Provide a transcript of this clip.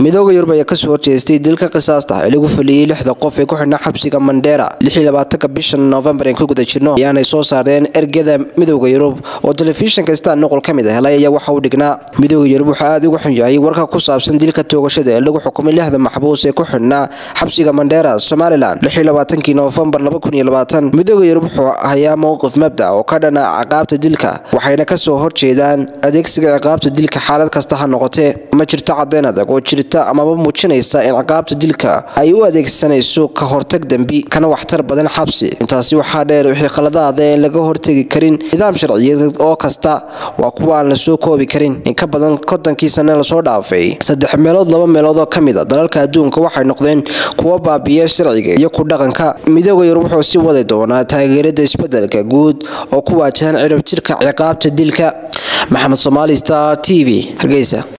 midooda yurub ayaa kasoo horjeestay dilka qisaasta ee lagu fuliyey lixda qof ee ku xidhnaa xabsiga mandheera bisha noofembar aan ku guda jirno ayaanay soo saareen ergada midooda yurub oo telefishinka stan noqol ka mid a helay ayaa waxa uu dhignaa midooda yurub wuxuu aada uga xun yahay warka ku saabsan dilka toogashada ee lagu xukumay lixda maxbuus ee ku xidhnaa xabsiga mandheera somalilan noofembar midooda yurub wuxuu hayaa mowqif mabda oo ka dhana ciqaabta dilka waxayna kasoo horjeedaan adeegsiga ciqaabta dilka xaalad kasta ha noqotee ma jirto caddayn adag oo jirta amaba muujinaysa in ciqaabta dilka ay u adeegsanayso ka hortag dembi kana waxtar badan xabsi intaasi waxaa dheer wixii khaladaada aan laga hortegi karin nidaam sharciyeed oo kasta waa kuwa aan la soo koobi karin in ka badan kontonkii sane lasoo dhaafay saddex meelood laba meelood oo ka mid a dalalka adduunka waxay noqdeen kuwa baabiya sharciga iyo ku dhaqanka midooda yurub wuxuu sii wadi doonaa taageerada isbedelka guud oo ku waajahan ciribtirka ciqaabta dilka maxamed somaali star t v hargeysa